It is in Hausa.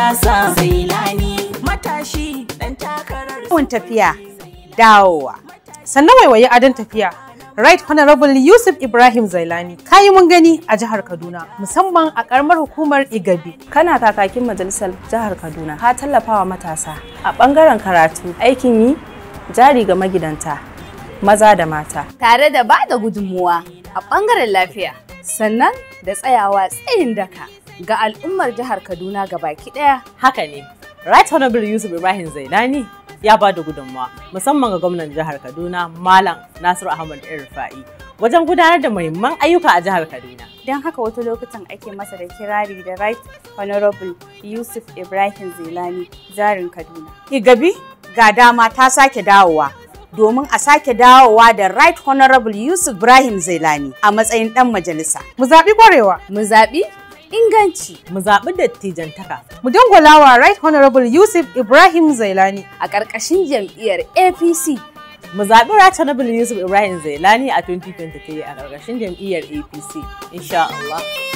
siyasa zailani matashi dan takarar Yawan tafiya, dawowa. Sannan waiwaye adon tafiya. Right Honorable Yusuf Ibrahim Zailani, kayi mun gani a jihar Kaduna, musamman a karamar hukumar Igabi. kana kakakin majalisar jihar kaduna ka tallafawa matasa a ɓangaren karatu aikin yi jari ga magidanta maza da mata tare da ba da gudunmuwa a ɓangaren lafiya sannan da tsayawa tsayin daka ga al'ummar jihar Kaduna baki ɗaya. Haka ne, Right Honorable Yusuf Ibrahim Zailani ya ba da gudunmawa musamman ga gwamnan jihar Kaduna Malam Nasiru Ahmad Rufa'i wajen gudanar da muhimman ayyuka a jihar Kaduna. don haka wata lokutan ake masa da kirari da right honorable yusuf ibrahim zelani jarin kaduna Igabi ga dama ta sake dawowa domin a sake dawowa da Right Honorable Yusuf Ibrahim Zailani a matsayin ɗan majalisa. Mu zaɓi ƙwarewa. Mu zaɓi inganci Mu zaɓi dattijantaka. Mu dangwalawa Right Honorable Yusuf Ibrahim Zailani. a ƙarƙashin jam'iyyar APC Mu zaɓi Right Honorable Yusuf Ibrahim Zailani a 2023 a ƙarƙashin jam'iyyar APC. Insha Allah.